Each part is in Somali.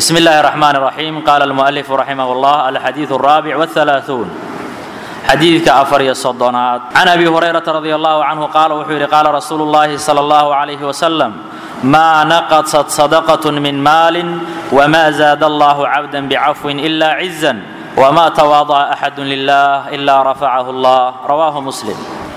بسم الله الرحمن الرحيم قال المؤلف رحمه الله الحديث الرابع والثلاثون xadiidka afar iyo soddonaad can abi hurayrata radi allahu canhu qaala wuxuu yidhi qaala rasuulu llahi sala allahu calayhi wasalam maa naqasat sadaqat min maalin wma zaada allahu cabda bicafwin ila cizan wma tawaada'a axadu lilah ila rafacahu allah rawaahu muslim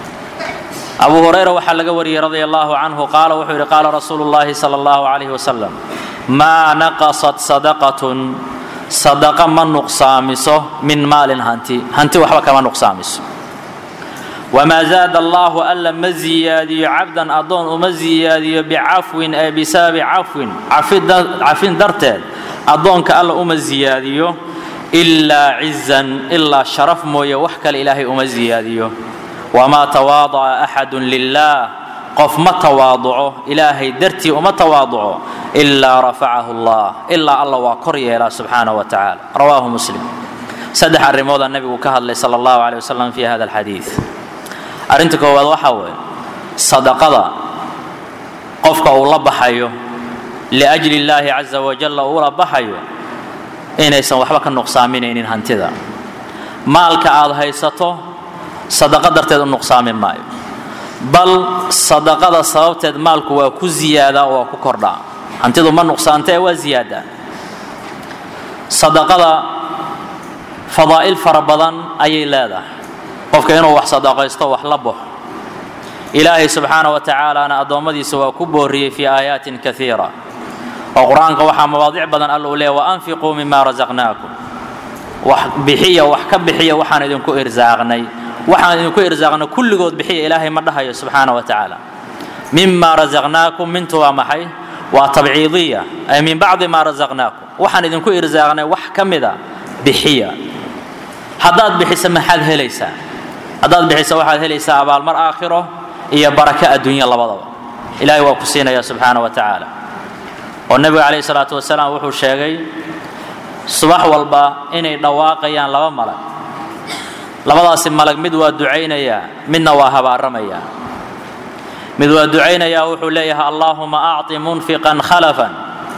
abu hurayra waxaa laga wariyey radi allahu canhu qaala wuxuu yidhi qaala rasuulu llahi sala allahu calayhi wasalam maa naqasat sadaqatun sadaqa ma nuqsaamiso min maalin hanti hanti waxba kama nuqsaamiso wamaa zaada allaahu alla ma ziyaadiyo cabdan addoon uma ziyaadiyo bicafwin ee bisababi cafwin cafin darteed addoonka alla uma ziyaadiyo ilaa cizan ilaa sharaf mooye wax kale ilaahay uma ziyaadiyo wamaa tawaadaca axadun lilaah qof ma tawaaduco ilaahay dartii uma tawaaduco ilaa rafacahu allah ilaa alla waa kor yeelaa subxaana wa tacaala rawaahu muslim saddex arrimoodaa nebigu ka hadlay sala allahu caleyh wasalam fi hada alxadiid arrinta koowaad waxaa weeye sadaqada qofka uu la baxayo liajli illaahi caza wajalla uula baxayo inaysan waxba ka nuqsaaminaynin hantida maalka aad haysato sadaqa darteed u nuqsaamin maayo bal sadaqada sababteed maalku waa ku ziyaadaa oo waa ku kordhaa hantidu ma nuqsaantee waa ziyaadaa sadaqada fadaa'il fara badan ayay leedahay qofka inuu wax sadaqaysto wax la baxo ilaahay subxaana wa tacaalaana addoommadiisa waa ku booriyey fii aayaatin kaiira oo qur-aanka waxaa mawaadic badan alla uu leeya waanfiquu mima rasaqnaakum wax bixiya wax ka bixiya waxaan idinku irsaaqnay waxaan idinku irsaaqnay kulligood bixiya ilaahay ma dhahayo subxaana wa tacaala mima rasaqnaakum mintu waa maxay waa tabciidiya ay min bacdi maa rasaqnaakum waxaan idinku irsaaqnay wax ka mida bixiya haddaad bixiso maxaad helaysaa haddaad bixiso waxaad helaysaa abaalmar aakhiro iyo baraka adduunya labadaba ilaahay waa ku siinaya subxaana wa tacaala oo nebigu calayhi salaatu wasalaam wuxuu sheegay subax walba inay dhawaaqayaan laba malag labadaasi malag mid waa ducaynayaa midna waa habaaramayaa mid waa ducaynayaa wuxuu leeyahay allaahuma acطi munfiqan khalafan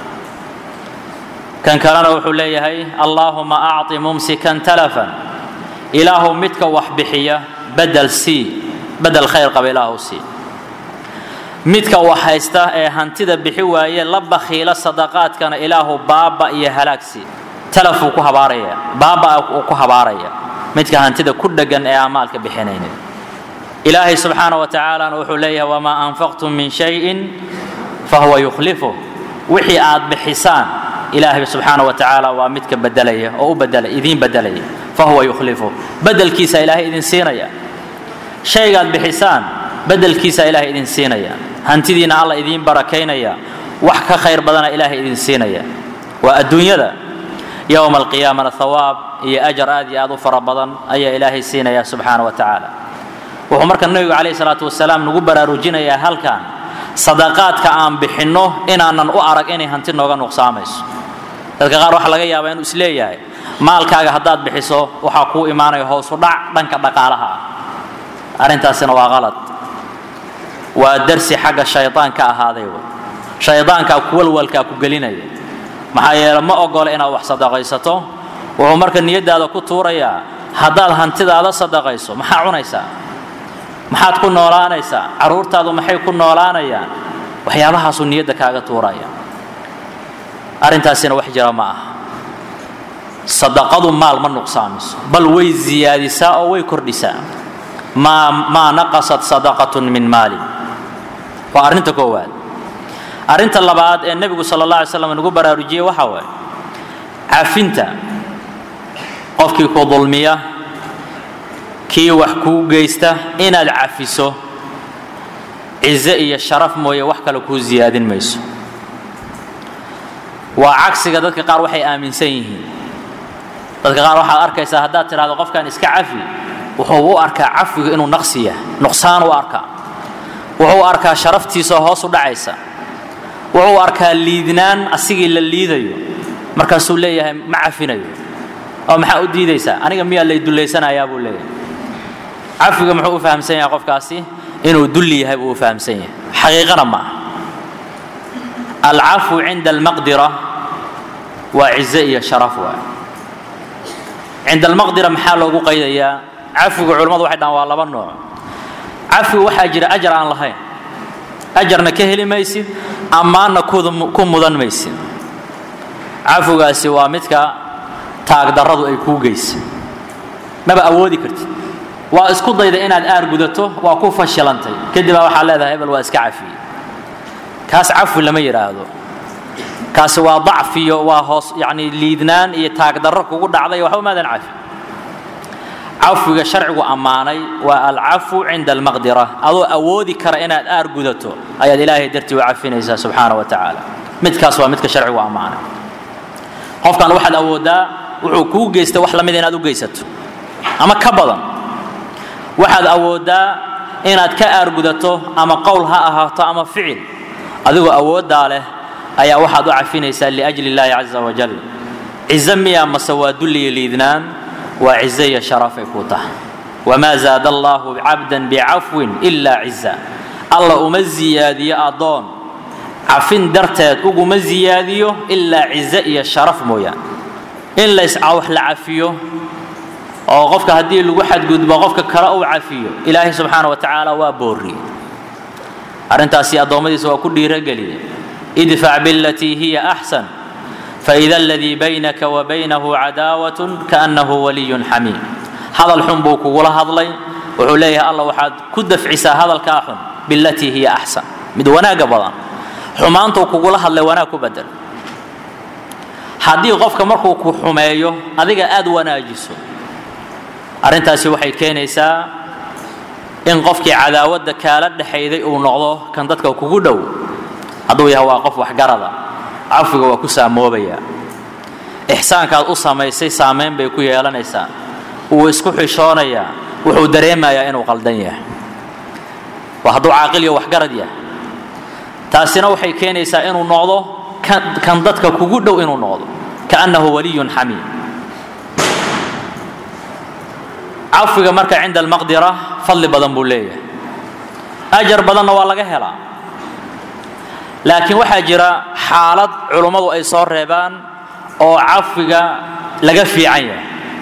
kan kalena wuxuu leeyahay allaahuma acطi mumsikan talafan ilaahu midka wax bixiya badel sii badel khayr qaba ilaahu sii midka wax haysta ee hantida bixi waaye la bakhiila sadaqaadkana ilaahu baaba iyo halaagsi talafuu ku habaaraya baaba uu ku habaaraya midka hantida ku dhegan ee amaalka bixinaynin ilaahay subxaana wa tacaalana wuxuu leeyahay wamaa anfaqtum min shayin fahuwa yukhlifu wixii aad bixisaan ilaahay subxaana wa tacaala waa midka bedelaya oo u bedela idiin bedelaya fahuwa yukhlifu bedelkiisa ilaahay idin siinaya shaygaad bixisaan bedelkiisa ilaahay idin siinaya hantidiina alla idiin barakaynaya wax ka khayr badana ilaahay idin siinaya waa adduunyada yowma alqiyaamana hawaab iyo ajar aad iyo aad u fara badan ayaa ilaahay siinaya subxaana wa tacaala wuxuu marka nebigu calayhi salaatu wasalaam nagu baraarujinayaa halkan sadaqaadka aan bixinno inaanan u arag inay hanti nooga nuqsaamayso dadka qaar waxaa laga yaabaa inuu isleeyahay maalkaaga haddaad bixiso waxaa kuu imaanaya hoosu dhac dhanka dhaqaalaha ah arrintaasina waa qalad waa darsi xagga shaydaanka ahaaday wey shaydaankaa kuwalwalkaa ku gelinaya maxaa yeele ma ogola inaad wax sadaqaysato wuxuu marka niyaddaada ku tuurayaa haddaad hantidaada sadaqayso maxaa cunaysaa maxaad ku noolaanaysaa carruurtaadu maxay ku noolaanayaan waxyaabahaasuu niyadda kaaga tuuraya arrintaasina wax jira ma aha sadaqadu maal ma nuqsaamiso bal way ziyaadisaa oo way kordhisaa maa maa naqasat sadaqatun min maalin waa arrinta koowaad arrinta labaad ee nebigu sala allah alay slam nagu baraarujiyey waxaa waaye cafinta qofkii ku dulmiya kii wax kuu geysta inaad cafiso cize iyo sharaf mooye wax kale kuu ziyaadin mayso waa cagsiga dadka qaar waxay aaminsan yihiin dadka qaar waxaad arkaysaa haddaad tidhahdo qofkan iska cafi wuxuu u arkaa cafigu inuu naqsi yahay nuqsaan u arkaa wuxuu arkaa sharaftiisa hoos u dhacaysa wuxuu arkaa liidnaan asigii la liidayo markaasuu leeyahay ma cafinayo oo maxaa u diidaysaa aniga miyaa lay dullaysanayaa buu leeyahay cafiga muxuu u fahamsan yahay qofkaasi inuu dulli yahay buu u fahamsan yahay xaqiiqana ma aha alcafwu cinda almaqdira waa cize iyo sharaf waay cinda almaqdira maxaa loogu qaydayaa cafigu culimmadu waxay dhahaan waa laba nooc cafigu waxaa jira ajar aan lahayn ajarna ka heli maysid ammaanna ku mudan maysid cafigaasi waa midka taagdarradu ay kuu geysa maba awoodi kartid waa isku dayda inaad aar gudato waa ku fashilantay kadibaa waxaa leedahay hebel waa iska cafiyey kaas cafi lama yidhaahdo kaasi waa dacfiyo waa hoos yani liidnaan iyo taagdarro kugu dhacday waxba maadan cafi cafiga sharcigu ammaanay waa alcafu cinda almaqdira adoo awoodi kara inaad aar gudato ayaad ilaahay dartii u cafinaysaa subxaana wa tacaala midkaas waa midka sharcigu ammaanay qofkan waxaad awooddaa wuxuu kuu geystay wax lamid inaad u geysato ama ka badan waxaad awooddaa inaad ka aargudato ama qowl ha ahaato ama ficil adigoo awooddaa leh ayaa waxaad u cafinaysaa liajli illaahi caza wajal cize miya mase waa dulliyo liidnaan waa cize iyo sharafay kuu tahay wamaa zaada allaahu cabdan bicafwin ilaa ciza alla uma ziyaadiyo addoon cafin darteed uguma ziyaadiyo ilaa cize iyo sharaf mooyaan in layscawax la cafiyo oo qofka haddii lagu xadgudbo qofka kale uu cafiyo ilaahay subxaana wa tacaala waa boorriye arrintaasi addoommadiisa waa ku dhiirogeliye idfac bilatii hiya axsan faida aladii baynaka wa baynahu cadaawatun kaannahu waliyun xamiim hadal xun buu kugula hadlay wuxuu leeyahay alla waxaad ku dafcisaa hadalkaa xun bilatii hiya axsan mid wanaagga badan xumaantuu kugula hadlay wanaag ku bedel haddii qofka markuu ku xumeeyo adiga aad wanaajiso arrintaasi waxay keenaysaa in qofkii cadaawadda kaala dhexayday uu noqdo kan dadka kugu dhow hadduu yahay waa qof waxgarada cafiga waa ku saamoobayaa ixsaankaad u samaysay saamayn bay ku yeelanaysaa wuu isku xishoonayaa wuxuu dareemayaa inuu qaldan yahay waa hadduu caaqil iyo waxgarad yahay taasina waxay keenaysaa inuu noqdo kan dadka kugu dhow inuu noqdo kaannahu waliyun xamiim cafiga marka cinda almaqdira fadli badan buu leeyahay ajar badanna waa laga helaa laakiin waxaa jira xaalad culummadu ay soo reebaan oo cafiga laga fiican yahay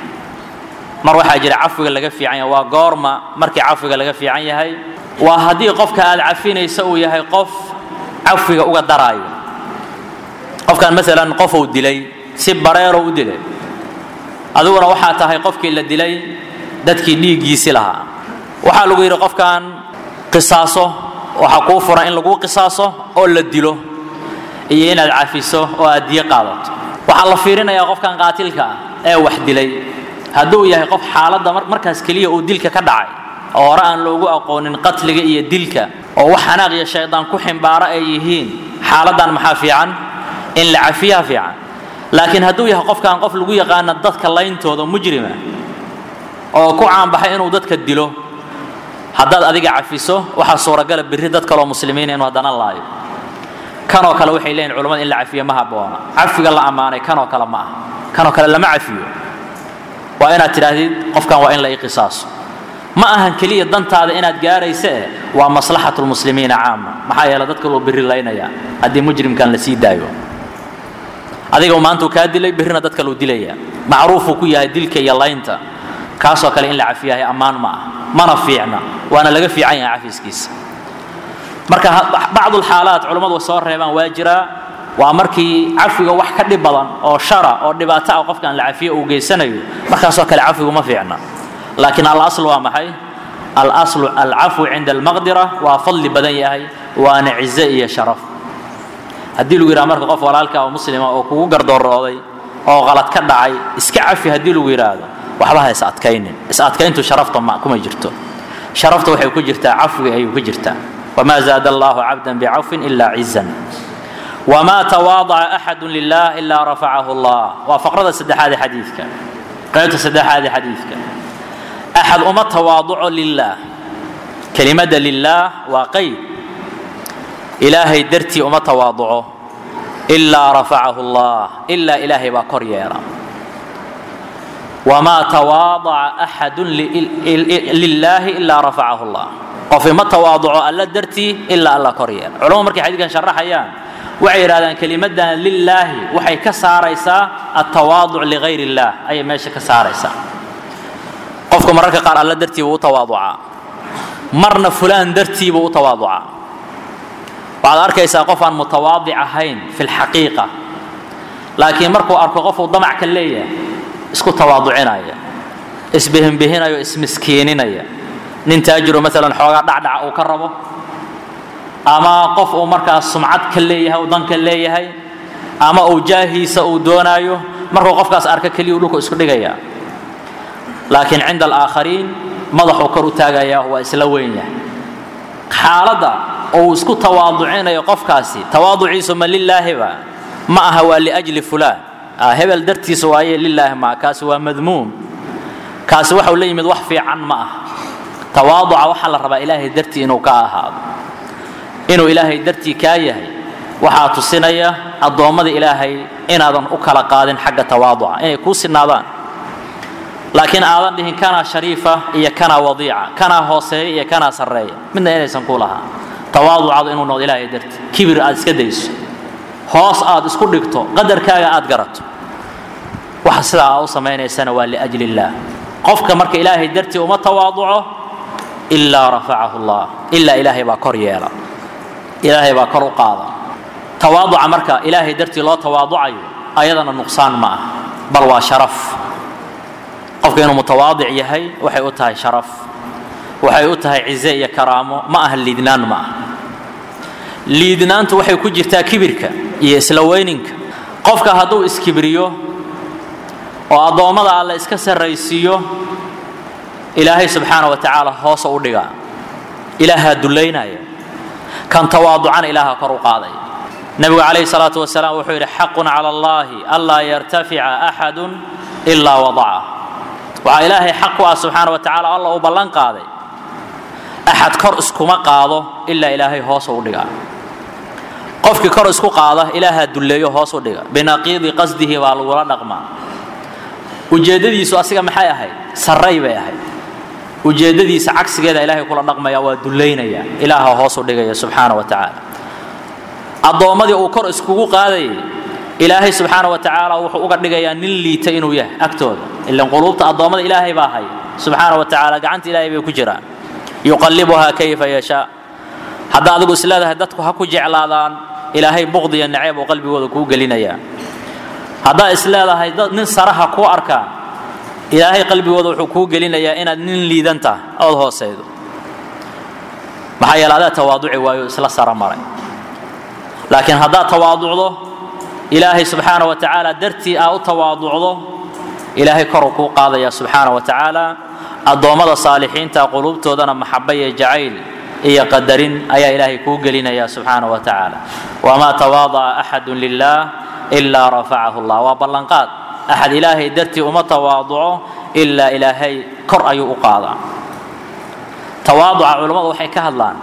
mar waxaa jira cafiga laga fiican yahay waa goorma markii cafiga laga fiican yahay waa haddii qofka aad cafinaysa uu yahay qof cafiga uga daraayo qofkan maalan qofuu dilay si bareero u dilay adiguna waxaa tahay qofkii la dilay dadkii dhiiggiisi lahaa waxaa lagu yidhi qofkan qisaaso waxaa kuu furan in laguu qisaaso oo la dilo iyo inaad cafiso oo aad diyo qaadato waxaa la fiirinayaa qofkan qaatilka ah ee wax dilay hadduu yahay qof xaaladda markaas keliya uu dilka ka dhacay oo hore aan loogu aqoonin qatliga iyo dilka oo wax xanaaq iyo shaydaan ku ximbaaro ay yihiin xaaladdan maxaa fiican in la cafiyaha fiican laakiin hadduu yahay qofkan qof lagu yaqaana dadka layntooda mujrima oo ku caanbaxay inuu dadka dilo haddaad adiga cafiso waxaa suuragala birri dad kaloo muslimiina inuu haddana laayo kanoo kale waxay leeyihin culamada in la cafiyo ma habboona cafiga la ammaanay kanoo kale ma aha kanoo kale lama cafiyo waa inaad tidhaahdid qofkan waa in la ii qisaaso ma ahan keliya dantaada inaad gaaraysa eh waa maslaxatu lmuslimiina caama maxaa yeele dadka loo birri laynaya haddii mujrimkan la sii daayo adiga maantuu kaa dilay birrina dadka luu dilaya macruufuu ku yahay dilka iyo laynta kaasoo kale in la cafiyahay ammaan ma ah mana fiicna waana laga fiican yahay cafiskiisa marka bacdulxaalaat culummadu soo reebaan waa jiraa waa markii cafiga wax ka dhib badan oo shara oo dhibaato ah qofkaan la cafiyo uu geysanayo markaasoo kale cafigu ma fiicna laakiin alasl waa maxay alaslu alcafwu cinda almaqdira waa fadli badan yahay waana cize iyo sharaf haddii lagu yidhaha marka qof walaalka oo muslima oo kugu gardoorooday oo qalad ka dhacay iska cafi haddii lagu yidhaahdo waxba ha is adkaynin is adkayntu sharafta ma kuma jirto sharafta waxay ku jirtaa cafwiga ayuu ku jirtaa wamaa zaada allahu cabdan bicafwin ila cizan wamaa tawaadaca axadu lilah ilaa rafacahu allah waa faqrada saddexaad ee xadiidka qaybta saddexaad ee xadiidka axad uma tawaaduco lilah kelimadda lilah waa qeyd ilaahay dartii uma tawaaduco ilaa rafacahu allah ilaa ilaahay baa kor yeela wamaa tawaadaca axadu lilaahi ilaa rafacahu llah qof ima tawaaduco alla dartii ilaa alla kor yeela culamadu markay xadiidkan sharaxayaan waxay yidhahdaan kelimadan lilaahi waxay ka saaraysaa altawaaduc ligayr illaah ayay meesha ka saaraysaa qofku mararka qaar alla dartiiba u tawaaducaa marna fulaan dartiiba u tawaaducaa waxaad arkaysaa qof aan mutawaadic ahayn fi lxaqiiqa laakiin markuu arko qofuu damac ka leeyahay isku tawaaducinaya isbihinbihinayo ismiskiininaya nin taajiro maalan xoogaa dhacdhaca uu ka rabo ama qof uu markaas sumcad ka leeyahay uu dan ka leeyahay ama uu jaahiisa uu doonaayo markuu qofkaas arka keliya dhulku isku dhigaya laakiin cinda alaakhariin madaxuu kor u taagaya waa isla weyn yahay xaaladda uu isku tawaaducinayo qofkaasi tawaaduciisu ma lilaahiba ma aha waa liajli fulaan hebel dartiisa waaye lilaahi maa kaasi waa madmuum kaasi waxau la yimid wax fiican ma ah tawaaduca waxaa la rabaa ilaahay dartii inuu ka ahaado inuu ilaahay dartii kaa yahay waxaa tusinaya addoommada ilaahay inaadan u kala qaadin xagga tawaaduca inay kuu sinaadaan laakiin aadan dhihin kanaa shariifa iyo kanaa wadiica kanaa hooseeya iyo kanaa sarreeya midna inaysan ku lahaa tawaaducadu inuu noqdo ilaahay dartii kibir aad iska dayso hoos aad isku dhigto qadarkaaga aad garato waxa sidaa aa u samaynaysana waa liajli illaah qofka marka ilaahay dartii uma tawaaduco ilaa rafacahu allah ilaa ilaahay baa kor yeela ilaahay baa kor u qaada tawaaduca marka ilaahay dartii loo tawaaducayo ayadana nuqsaan ma ah bal waa sharaf qofka inuu mutawaadic yahay waxay u tahay sharaf waxay u tahay cize iyo karaamo ma aha liidnaan ma ah liidnaantu waxay ku jirtaa kibirka iyo isla weyninka qofka hadduu iskibriyo oo addoommada alle iska sarraysiiyo ilaahay subxaana wa tacaala hoosa u dhigaa ilaahaa dullaynaya kan tawaaducana ilaaha kor u qaadaya nebigu calayhi salaatu wasalaam wuxuu yidhi xaqun cala allahi anlaa yartafica axadun ilaa wadaca waxaa ilaahay xaq ku ah subxaana wa tacaala alla uu ballan qaaday axad kor iskuma qaado ilaa ilaahay hoosa u dhigaa qofkii kor isku qaada ilaahaa dulleeyo hoos u dhiga binaqiidi qasdihi baa lagula dhaqmaa ujeeddadiisu asiga maxay ahayd sarray bay ahayd ujeeddadiisa cagsigeeda ilaahay kula dhaqmaya waa dullaynaya ilaaha hoos u dhigaya subxaana wa tacaala addoommadii uu kor iskugu qaadayay ilaahay subxaana wa tacaala wuxuu uga dhigayaa nin liita inuu yahay agtooda ilan quluubta addoommada ilaahay baa haya subxaana wa tacaala gacanta ilaahay bay ku jiraan yuqallibuhaa kayfa yashaa hadda adigu isleedahay dadku ha ku jeclaadaan ilaahay buqdiya naceeb uu qalbigooda kuu gelinayaa haddaa isleedahay dad nin saraha kuu arkaan ilaahay qalbigooda wuxuu kuu gelinayaa inaad nin liidan tahay ood hooseydo maxaa yeele adaa tawaaduci waayo isla sara maray laakiin haddaad tawaaducdo ilaahay subxaana wa tacaala dartii aa u tawaaducdo ilaahay koruu kuu qaadaya subxaana wa tacaala addoommada saalixiinta quluubtoodana maxaba iyo jacayl iyo qadarin ayaa ilaahay kuu gelinaya subxaana wa tacaala wamaa tawaada'a axadu lilah ilaa rafacahu llah waa ballanqaad axad ilaahay dartii uma tawaaduco ilaa ilaahay kor ayuu u qaadaa tawaaduca culammadu waxay ka hadlaan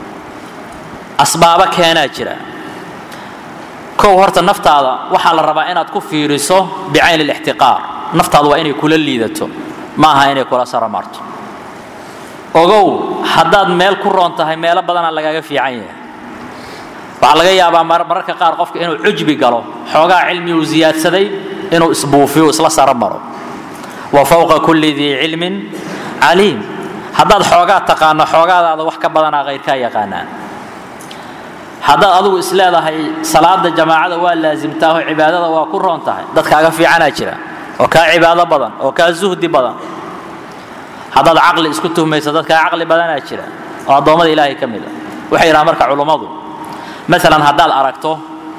asbaabo keenaa jira kow horta naftaada waxaa la rabaa inaad ku fiiriso bicayn lixtiqaar naftaada waa inay kula liidato ma aha inay kula saramarto ogow haddaad meel ku roon tahay meelo badanaa lagaaga fiican yahay waxaa laga yaabaa mararka qaar qofka inuu cujbi galo xoogaa cilmi uu siyaadsaday inuu isbuufiyo isla sara maro wa fowqa kulli dii cilmin caliim haddaad xoogaa taqaano xoogaadaada wax ka badanaa kayrkaa yaqaanaa haddaad adigu isleedahay salaada jamaacada waa laasimtaahoo cibaadada waa ku roon tahay dad kaaga fiicanaa jira oo kaa cibaado badan oo kaa zuhdi badan haddaad caqli isku tuhmayso dad kaa caqli badanaa jira oo addoommada ilaahay ka mid a waxay yidhahaan marka culummadu maalan haddaad aragto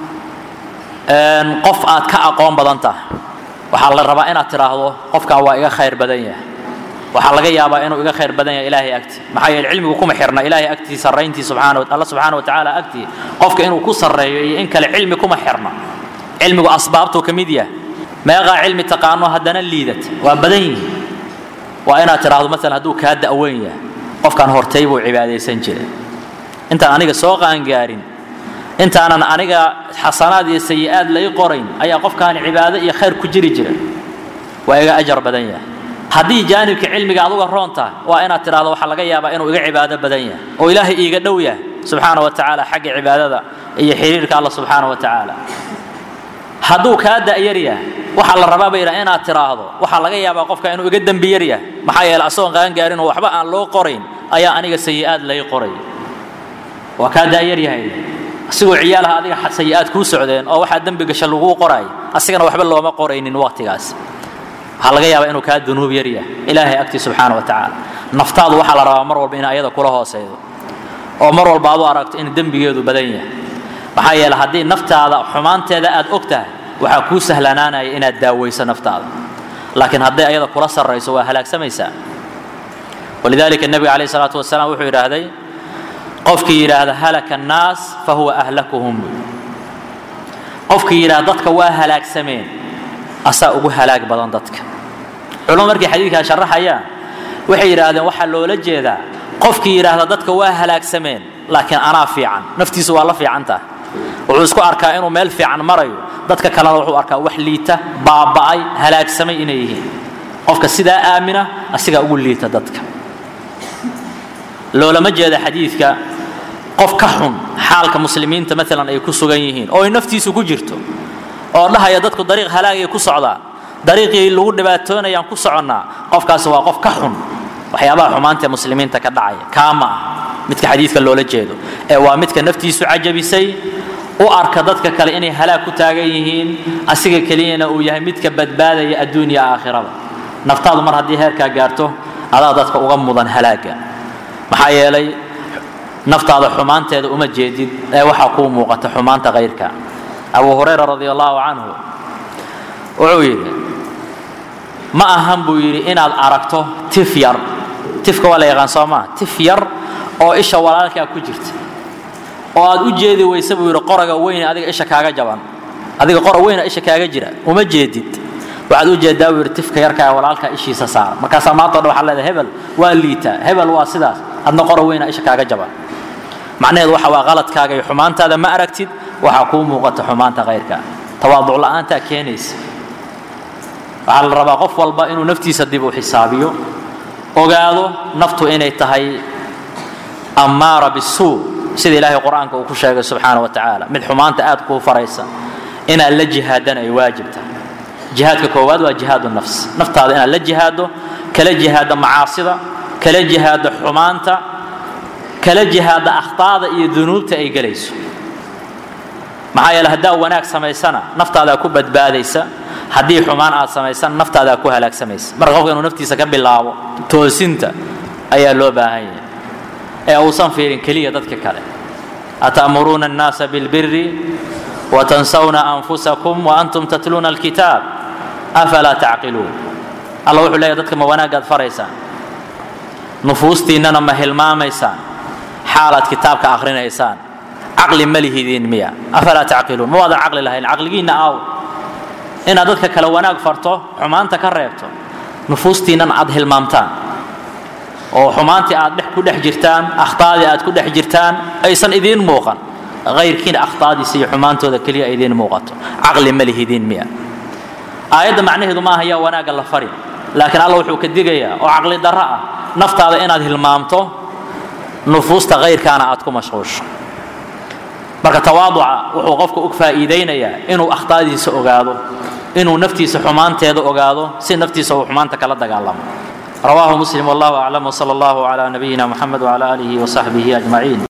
qof aad ka aqoon badan tahay waxaa la rabaa inaad tidhaahdo qofkan waa iga khayr badan yahay waxaa laga yaabaa inuu iga khayr badan yahay ilaahay agtii maxaa yeele cilmigu kuma xirna ilaahay agtii sarrayntii subxaana alla subxaana wa tacaala agtii qofka inuu ku sarreeyo iyo in kale cilmi kuma xirna cilmigu asbaabtuu ka mid yahay meeqaa cilmi taqaano haddana liidat waa badan yihiin waa inaad tidhaahdo maalan hadduu kaa da'weyn yahay qofkan hortay buu cibaadaysan jiray intaan aniga soo qaangaarin intaanan aniga xasanaad iyo sayi-aad lay qorayn ayaa qofkaani cibaado iyo khayr ku jiri jira waa iga ajar badan yahay haddii jaanibka cilmiga aduga roon tahay waa inaad tidhahdo waxaa laga yaabaa inuu iga cibaado badan yahay oo ilaahay iiga dhow yahay subxaana wa tacaala xagga cibaadada iyo xiriirka alla subxaana wa tacaala hadduu kaa da'yar yahay waxaa la rabaa bay yidhaha inaad tiraahdo waxaa laga yaabaa qofka inuu iga dembi yar yahay maxaa yeele asagoon qaan gaarin oo waxba aan loo qorayn ayaa aniga sayi'aad lay qoray waa kaa da'yar yahay asigoo ciyaalaha adiga sayi'aad kuu socdeen oo waxaa dembi gasha laguu qoraay asigana waxba looma qoraynin waqtigaas waxaa laga yaabaa inuu kaa dunuub yar yahay ilaahay agtii subxaana wa tacaala naftaadu waxaa la rabaa mar walba in ayada kula hooseydo oo mar walba aad u aragto in dembigeedu badan yahay maxaa yeele haddii naftaada xumaanteeda aad og tahay waxaa kuu sahlanaanaya inaad daaweyso naftaada laakiin hadday ayada kula sarrayso waa halaagsamaysaa walidaalika nebiga calayh salaatu wasalaam wuxuu yidhaahday qofkii yidhaahda halaka annaas fa huwa ahlakuhum qofkii yidhahda dadka waa halaagsameen asaa ugu halaag badan dadka culamo markay xadiidkaa sharaxayaan waxay yidhaahdeen waxaa loola jeedaa qofkii yidhaahda dadka waa halaagsameen laakiin anaa fiican naftiisu waa la fiican tahay wuxuu isku arkaa inuu meel fiican marayo dadka kalena wuxuu arkaa wax liita baaba'ay halaagsamay inay yihiin qofka sidaa aamina asigaa ugu liita dadka loolama jeeda xadiidka qof ka xun xaalka muslimiinta maalan ay ku sugan yihiin oo ay naftiisu ku jirto oo dhahaya dadku dariiq halaagay ku socdaan dariiqii lagu dhibaatoonayaan ku soconnaa qofkaasi waa qof ka xun waxyaabaha xumaanta ee muslimiinta ka dhacaya kaa ma ah midka xadiidka loola jeedo ee waa midka naftiisu cajabisay u arka dadka kale inay halaag ku taagan yihiin asiga keliyana uu yahay midka badbaadaya adduun iyo aakhirada naftaadu mar haddii heerkaa gaarto adaa dadka uga mudan halaaga maxaa yeelay naftaada xumaanteeda uma jeedid ee waxaa kuu muuqata xumaanta kayrka abu hurayra radi allahu canhu wuxuu yidhi ma ahan buu yidhi inaad aragto tif yar tifka waa la yaqaan soo maa tif yar oo isha walaalkaa ku jirta oo aad u jeedi weyse buu yidhi qoraga weyne adiga isha kaaga jaban adiga qora weyna isha kaaga jira uma jeedid waxaad u jeedaa buu yidhi tifka yarkaa walaalkaa ishiisa saara markaasaa maanta o dhan waxaa leedahay hebel waa liitaa hebel waa sidaas adna qora weyna isha kaaga jaban macnaheedu waxa waa qaladkaaga iyo xumaantaada ma aragtid waxaa kuu muuqata xumaanta kayrka tawaaduc la'aantaa keenaysa waxaa la rabaa qof walba inuu naftiisa dib u xisaabiyo ogaado naftu inay tahay ammaara bisuu sida ilaahay qur-aanka uu ku sheegay subxaana wa tacaala mid xumaanta aad kuu faraysa inaad la jihaadana ay waajib tahay jihaadka koowaad waa jihaadu nafs naftaada inaad la jihaado kala jihaado macaasida kala jihaado xumaanta kala jihaada akhtaada iyo dunuubta ay gelayso maxaa yeele haddaa wanaag samaysana naftaadaa ku badbaadaysa haddii xumaan aad samaysana naftaadaa ku halaagsamaysa marka qofka inuu naftiisa ka bilaabo toosinta ayaa loo baahan yahay ee uusan fiirin keliya dadka kale ata'muruuna annaasa bilbiri watansawna anfusakum waantum tatluuna alkitaab afalaa tacqiluun alla wuxuu leeyahy dadka ma wanaagaad faraysaan nufuustiinnana ma hilmaamaysaan xaalaad kitaabka akhrinaysaan caqli ma lihidiin miya afalaa tacqiluun ma waadan caqli lahayn caqligiinna aaw inaad dadka kale wanaag farto xumaanta ka reebto nufuustiinnana aad hilmaamtaan oo xumaantii aad dhex ku dhex jirtaan akhtaadii aad ku dhex jirtaan aysan idiin muuqan hayrkiina akhtaadiisa iyo xumaantooda keliya ay idiin muuqato caqli ma lihidiin miya aayadda macnaheedu maaha yaa wanaagga la fari laakiin alla wuxuu ka digayaa oo caqli darro ah naftaada inaad hilmaamto nufuusta hayrkaana aad ku mashquusho marka tawaaduca wuxuu qofka u faa'iidaynayaa inuu akhtaadiisa ogaado inuu naftiisa xumaanteeda ogaado si naftiisa uu xumaanta kala dagaalamo رواه مسلم والله أعلم وصلى الله على نبينا محمد وعلى آله وصحبه أجمعين